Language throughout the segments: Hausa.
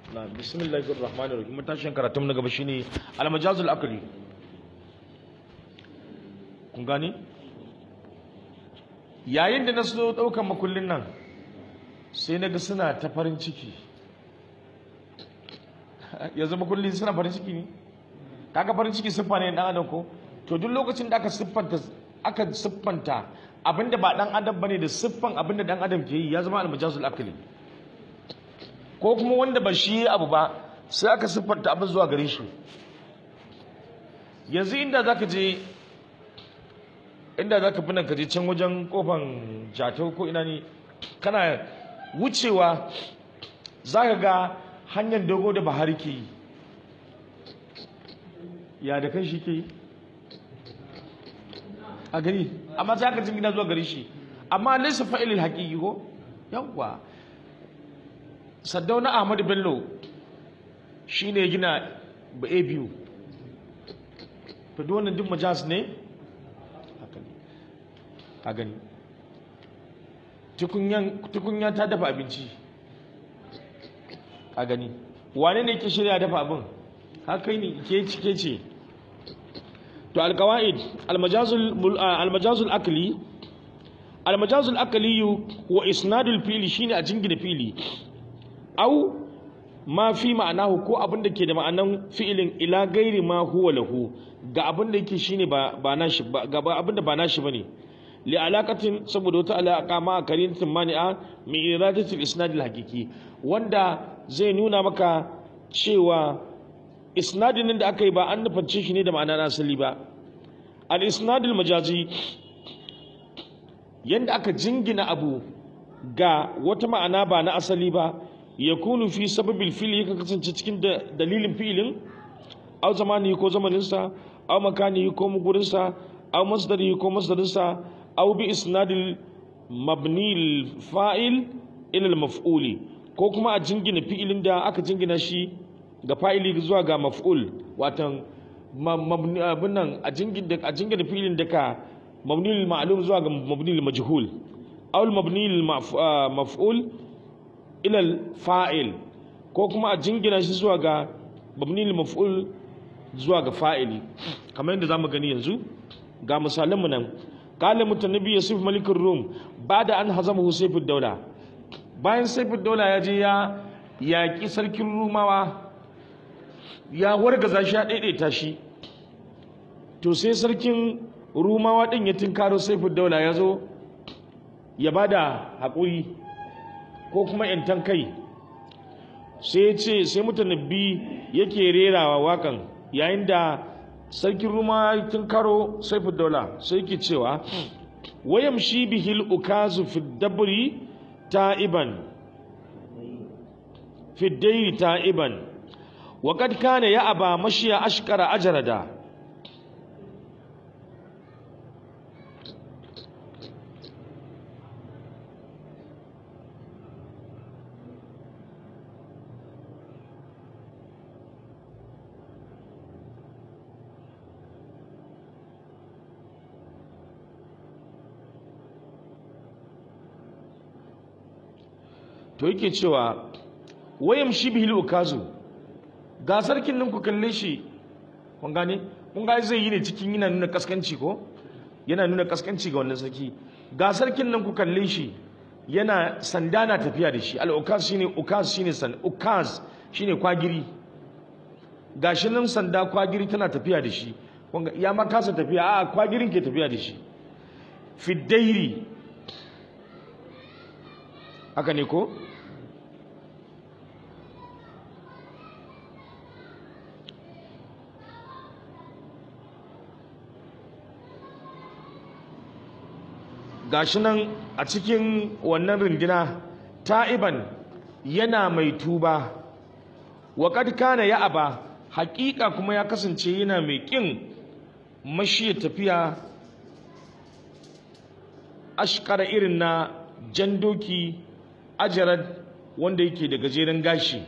na bismillahir rahmanir rahim matashin karatun na gaba shine al-majazul aqli kun gani yayin da na so daukan makullin nan sai na ga suna ta farin ciki yanzu makullin suna farin ciki ne kaga farin ciki siffa ne dan adam ko to duk lokacin da aka siffanta aka siffanta abinda ba dan adam bane da siffan abinda dan adam ke yi ya zama al-majazul aqli ko kuma wanda ba shi abu ba sai aka siffanta abin zuwa gare shi yanzu inda zaka je inda zaka fi nan ka je can wajen kofan jatau ko ina ne kana wucewa zaka ga hanyar dogo da bahari ke yi ya da kan shi ke yi a gari amma sai aka jingina zuwa gare shi amma laysa fa'ilil haqiqi ko yawwa saddauna ahmadu bello shi ne gina ba a biyu to duk wannan duk majas ne a gani tukunya ta dafa abinci a gani wane ne ke shirya dafa abin haka ne ke cike ce to alkawa'id almajazul akali almajazul akali wa isnadul fili shine a jingina fili au ma fi ma'anahu ko abin da ke da ma'anan fi'ilin ila gairi ma huwa lahu ga abin da yake shine ba ba nashi ba ga abin da ba nashi bane li alaqatin saboda wata alaqa ma karintin mani'a min iradati al-isnad al-haqiqi wanda zai nuna maka cewa isnadin da aka yi ba an nufance shi ne da ma'ana asali ba al-isnad al-majazi yanda aka jingina abu ga wata ma'ana ba na asali ba ya kunu fi sababil fili yakan kasance cikin dalilin filin au zamani ko zamaninsa au makani ko mugurinsa au masdari ko masdarinsa au bi isnadil mabni fa'il ila maf'uli ko kuma a jingina fi'ilin da aka jingina shi ga fa'ili zuwa ga maf'ul watan mabni abin nan a jingina a jingina fi'ilin da ka mabni ma'lum zuwa ga mabni majhul au mabni maf'ul ilal fa'il ko kuma a jingina shi zuwa ga mabnil maf'ul zuwa ga fa'ili kamar yadda zamu gani yanzu ga misalanmu nan qala mutanabbi yusuf malikur rum bada an hazamahu sayfud daula bayan sayfud daula ya je ya yaƙi sarkin rumawa ya wargaza shi ya daidaita shi to sai sarkin rumawa din ya tinkaro sayfud daula ya zo ya bada haƙuri ko kuma yantan kai sai ce sai mutanabbi yake rerawa wakan yayin da sarkin ruma tun karo saifu daula sai ke cewa wayam shi bihil ukazu fi dabri ta'iban fi dairi ta'iban wa kad kana ya aba mashiya ashkara ajrada to yake cewa wayam shi bihil ukazu ga sarkin nan ku kalle shi kun gane kun ga zai yi ne cikin yana nuna kaskanci ko yana nuna kaskanci ga wannan sarki ga sarkin nan ku kalle shi yana sanda na tafiya da shi al ukaz shine ukaz shine san ukaz shine kwagiri gashi nan sanda kwagiri tana tafiya da shi ya ma kasa tafiya a kwagirin ke tafiya da shi fiddairi haka ne ko gashi nan a cikin wannan rundina ta'iban yana mai tuba wa kad kana ya aba haƙiƙa kuma ya kasance yana mai ƙin mashi tafiya ashkara irin na jan doki ajarar wanda yake da gajeren gashi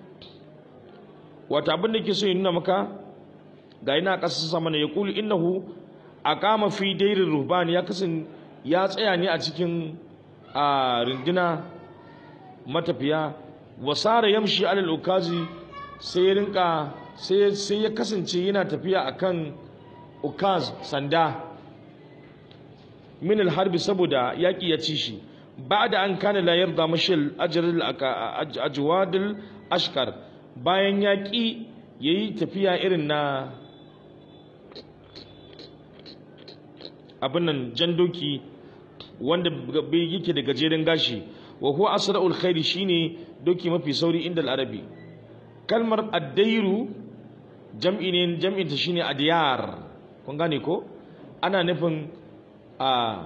wata abin da ke so ya nuna maka ga yana ƙasa sama ya kulu innahu a kama fi dairin ruhban ya kasan ya tsaya ne a cikin a rindina matafiya wasara yamshi alal ukazi sai ya rinka sai sai ya kasance yana tafiya akan ukaz sanda min harbi saboda yaki ya ci shi ba'da an kana la yarda mashil ajrul ajwadul ashkar bayan yaki yayi tafiya irin na abin nan jan doki wanda bai yake da gajeren gashi wa huwa asra'ul khairi shine doki mafi sauri inda arabi kalmar addairu jam'i ne jam'in ta shine adiyar kun gane ko ana nufin a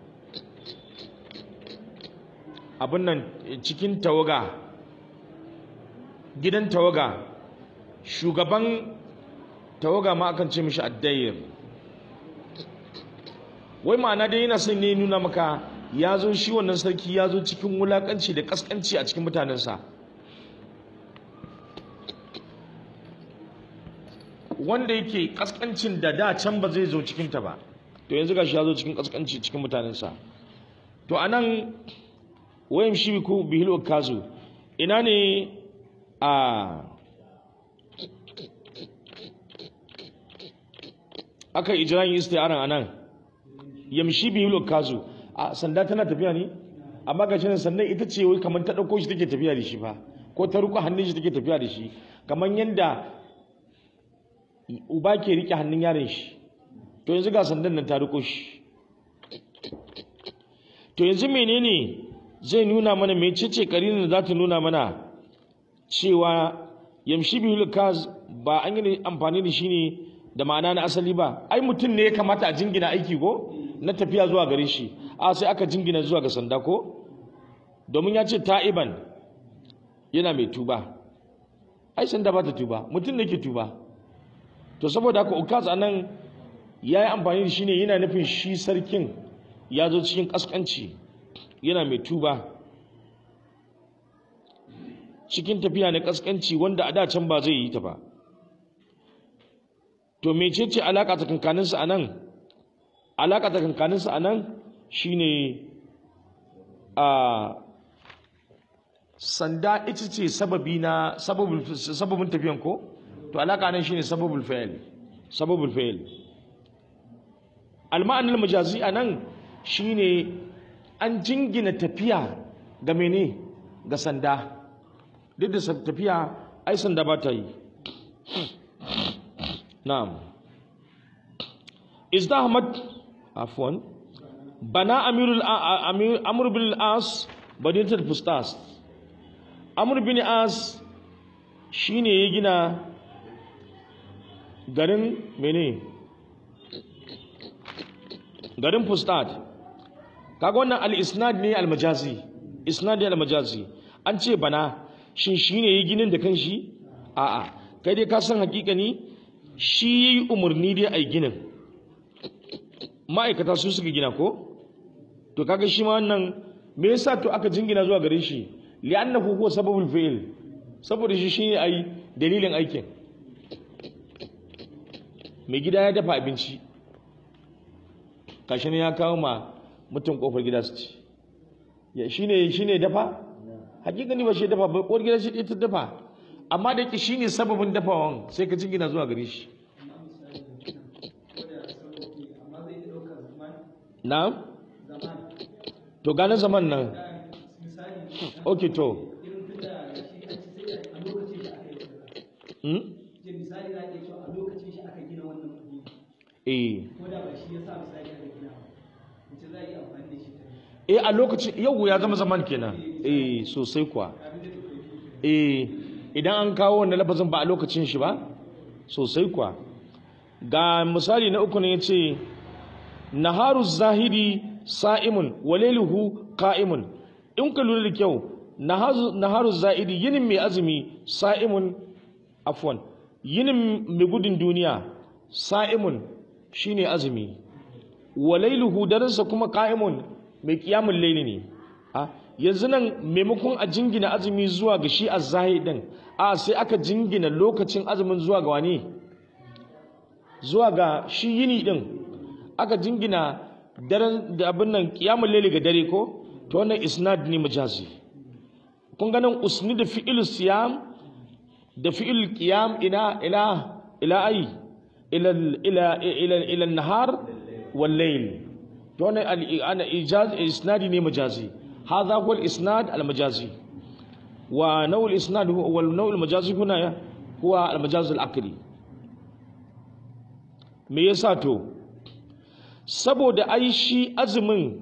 abin nan cikin tawaga gidan tawaga shugaban tawaga ma akan ce mishi addayir wai ma'ana dai yana son ne nuna maka ya zo shi wannan sarki ya zo cikin wulakanci da kaskanci a cikin mutanensa wanda yake kaskancin da da can ba zai zo cikinta ba to yanzu gashi ya zo cikin kaskanci cikin mutanensa to anan wayan shi ku bihil kazu ina ne a aka ijran isti'aran anan yamshi bihil kazu a sanda tana tafiya ne amma ga shi sannan ita ce wai kamar ta ɗauko shi take tafiya da shi fa ko ta riko hannun shi take tafiya da shi kamar yadda uba ke rike hannun yaron shi to yanzu ga sandan nan ta riko shi to yanzu menene zai nuna mana mai cece karinin da za ta nuna mana cewa yamshi bihul kaz ba an yi amfani da shi ne da ma'ana na asali ba ai mutum ne ya kamata a jingina aiki ko na tafiya zuwa gare shi a sai aka jingina zuwa ga sanda ko domin ya ce ta'iban yana mai tuba ai sanda ba ta tuba mutum ne ke tuba to saboda haka ukaz anan ya yi amfani da shi ne yana nufin shi sarkin ya zo cikin kaskanci yana mai tuba cikin tafiya na kaskanci wanda a da can ba zai yi ta ba to mecece alaka tsakankaninsa a nan alaka tsakankaninsa a nan shine a sanda ita ce sababi na sababin tafiyan ko to alaka nan shine sababul fa'il sababul fa'il alma'anar majazi a nan shine an jingina tafiya ga mene ga sanda duk da tafiya ai sanda ba ta yi na'am izdahmat afwan bana amirul amir amr bin as badinatul fustas amr bin as shine ya gina garin mene garin fustat kaga wannan al-isnad ne al-majazi isnad ne al-majazi an ce bana shin shine ya ginin da kanshi a'a kai dai ka san hakika ni shi yayi umarni dai ai ginin ma'aikata su suka gina ko to kaga shi ma wannan me yasa to aka jingina zuwa gare shi li'annahu huwa sababul fi'l saboda shi shine ai dalilin aikin mai gida ya dafa abinci kashi ne ya kawo ma mutum kofar gida su ci ya shine shine dafa hakikani ba shi dafa ba kofar gida shi ta dafa amma da yake shine sababin dafawan sai ka jingina zuwa gare shi na'am to gane zaman nan ok to hmm? misali za a iya cewa a lokacin shi aka gina wannan wuri eh ko da ba shi ya sa misali aka gina ba mace za a iya amfani da shi ta eh a lokacin yau ya zama zaman kenan eh sosai kuwa eh idan an kawo wannan lafazin ba a lokacin shi ba sosai kuwa ga misali na uku ne yace naharu zahiri sa'imun walailuhu qa'imun in ka lura da kyau naharu naharu zahiri yinin mai azumi sa'imun afwan yinin mai gudun duniya sa'imun shine azumi walailuhu darinsa kuma qa'imun mai kiyamun laili ne a yanzu nan maimakon a jingina azumi zuwa ga shi azzahi din a sai aka jingina lokacin azumin zuwa ga wani zuwa ga shi yini din aka jingina daren da abin nan kiyamun laili ga dare ko to wannan isnad ne majazi kun ganin usni da fi'il siyam da fi'il qiyam ila ila ila ai ila ila ila ila nahar wal layl to wannan ana ijaz isnadi ne majazi hadha huwa al isnad al majazi wa naw al isnad huwa al naw al majazi huna huwa al majaz al aqli me yasa to saboda ai shi azumin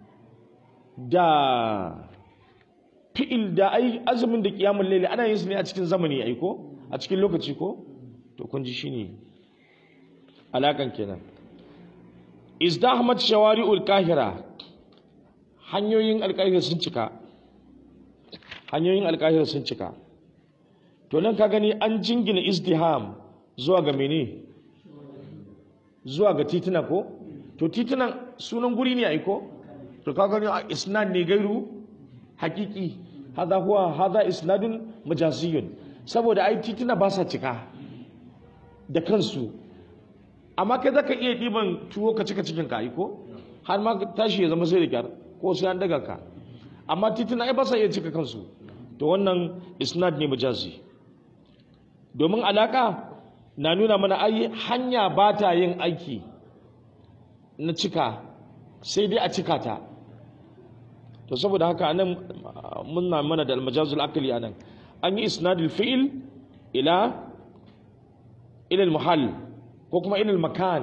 da fi'il da ai azumin da kiyamul layli ana yin su ne a cikin zamani ai ko a cikin lokaci ko to kun ji shine alakan kenan izdahmat shawari'ul kahira hanyoyin alkahira sun cika hanyoyin alkahira sun cika to nan ka gani an jingina izdiham zuwa ga mene zuwa ga tituna ko to titunan sunan guri ne ai ko to ka gani isnad ne gairu hakiki hada huwa hada isnadun majaziyun saboda ai tituna ba sa cika da kansu amma kai zaka iya diban tuwo ka cika cikin ka ko har ma tashi ya zama sai da kyar ko sai an daga ka amma tituna ai ba sa iya cika kansu to wannan isnad ne majazi domin alaka na nuna mana ai hanya ba ta yin aiki na cika sai dai a cika ta to saboda haka anan muna mana da almajazul akali anan an yi isnadul fi'il ila ila almuhall ko kuma ila almakan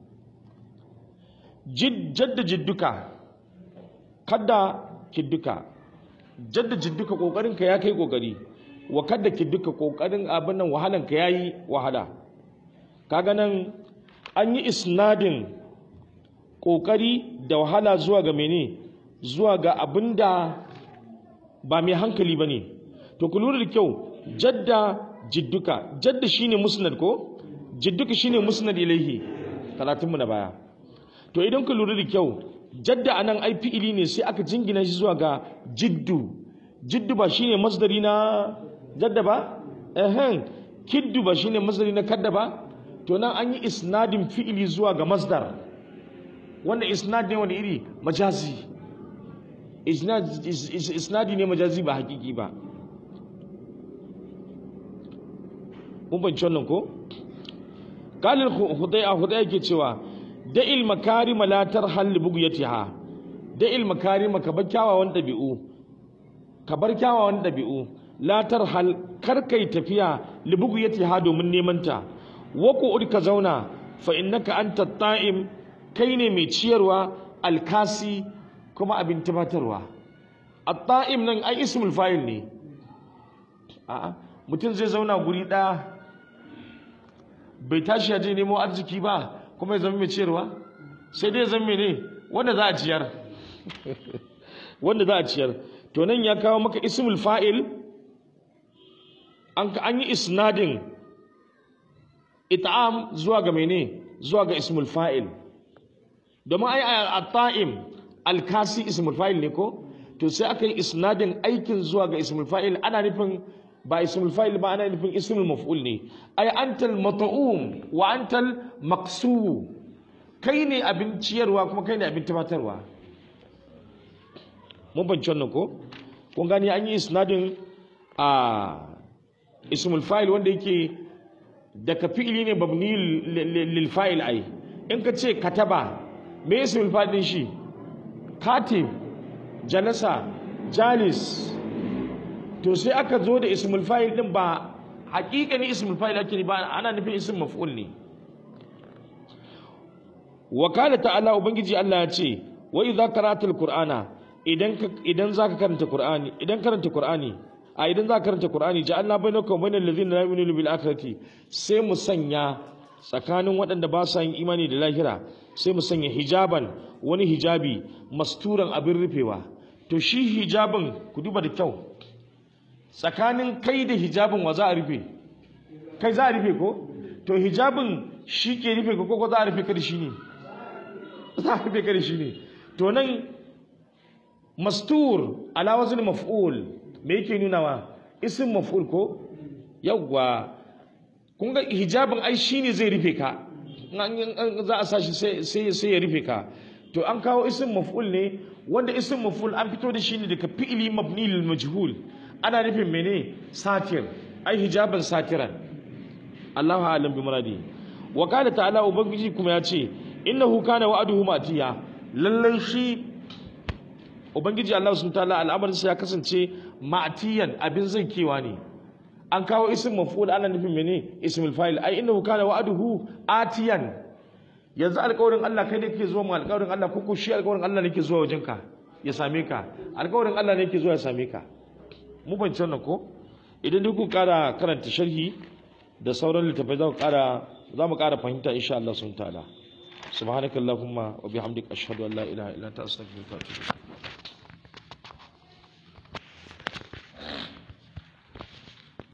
jadda jidduka kadda kidduka jadda jidduka kokarin ka ya kai kokari wa kadda kidduka kokarin abin nan wahalan ka yayi wahala kaga nan an yi isnadin kokari da wahala zuwa ga mene zuwa ga abin da ba mai hankali ba ne to ku lura da kyau jadda jidduka jadda shine musnad ko jidduka shine musnad ilaihi karatunmu na baya to idan ku lura da kyau jadda anan ai fi'ili ne sai aka jingina shi zuwa ga jiddu jiddu ba shine masdari na jadda ba ehen kiddu ba shine masdari na kadda ba to nan an yi isnadin fi'ili zuwa ga masdar wannan isnad ne wani iri majazi isnadi ne majazi ba hakiki ba mun banci wannan ko kalin hudaya hudaya ke cewa da'il makarima la tarhal li bughyatiha da'il makarima ka bar kyawawan dabi'u ka bar kyawawan dabi'u la tarhal kar kai tafiya li bughyatiha domin neman ta wa ku ka zauna fa innaka anta ta'im kai ne mai ciyarwa alkasi kuma abin tabbatarwa at-ta'im nan ai ismul fa'il ne a'a mutum zai zauna guri ɗaya bai tashi ya je nemo arziki ba kuma ya zama mai ciyarwa sai dai zama ne wanda za a ciyar wanda za a ciyar to nan ya kawo maka ismul fa'il an an yi isnadin it'am zuwa ga mene zuwa ga ismul fa'il domin ai at-ta'im al-kasi ismul fa'il ne ko to sai aka yi isnadin aikin zuwa ga ismul fa'il ana nufin ba ismul fa'il ba ana nufin ismul maf'ul ne ai antal mat'um wa antal maqsu kai ne abin ciyarwa kuma kai ne abin tabbatarwa mun bance wannan ko kun gani an yi isnadin a ismul fa'il wanda yake daga fi'ili ne babni lil fa'il ai in ka ce kataba me ismul fa'il din shi katib jalasa jalis to sai aka zo da ismul fa'il din ba haƙiƙani ismul fa'il ake ba ana nufin ism maf'ul ne wa qala ta'ala ubangiji Allah ya ce wa idza qara'atal qur'ana idan idan zaka karanta qur'ani idan karanta qur'ani a idan zaka karanta qur'ani ja'alna bainaka wa bainal ladzina la yu'minuna bil akhirati sai mu sanya tsakanin waɗanda ba sa yin imani da lahira sai mu sanya hijaban wani hijabi masturan abin rufewa to shi hijabin ku duba da kyau tsakanin kai da hijabin wa za a rufe kai za a rufe ko to hijabin shi ke rufe ko ko za a rufe kada shi ne za a rufe kada shi ne to nan mastur ala wazin maf'ul me yake nunawa isim maf'ul ko yawwa kun ga hijabin ai shine zai rufe ka za a sa shi sai sai ya rufe ka to an kawo isim maf'ul ne wanda isim maf'ul an fito da shi ne daga fi'ili mabni lil majhul ana nufin mene satir ai hijaban satiran Allahu a'lam bi muradi wa qala ta'ala ubangiji kuma ya ce innahu kana wa'aduhu matiya lallai shi ubangiji Allah subhanahu ta'ala al'amarin sa ya kasance ma'tiyan abin zankewa ne an kawo ism maf'ul ana nufin mene ismul fa'il ai innahu kana wa'aduhu atiyan yanzu alƙawarin Allah kai ne kake zuwa mu alƙawarin Allah ko ko shi alƙawarin Allah ne ke zuwa wajenka ya same ka alƙawarin Allah ne ke zuwa ya same ka mu ban wannan ko idan duk ku ƙara karanta sharhi da sauran littafai za ku ƙara za mu ƙara fahimta insha Allah subhanahu ta'ala subhanakallahumma wa bihamdika ashhadu an la ilaha illa anta astaghfiruka wa atubu ilaik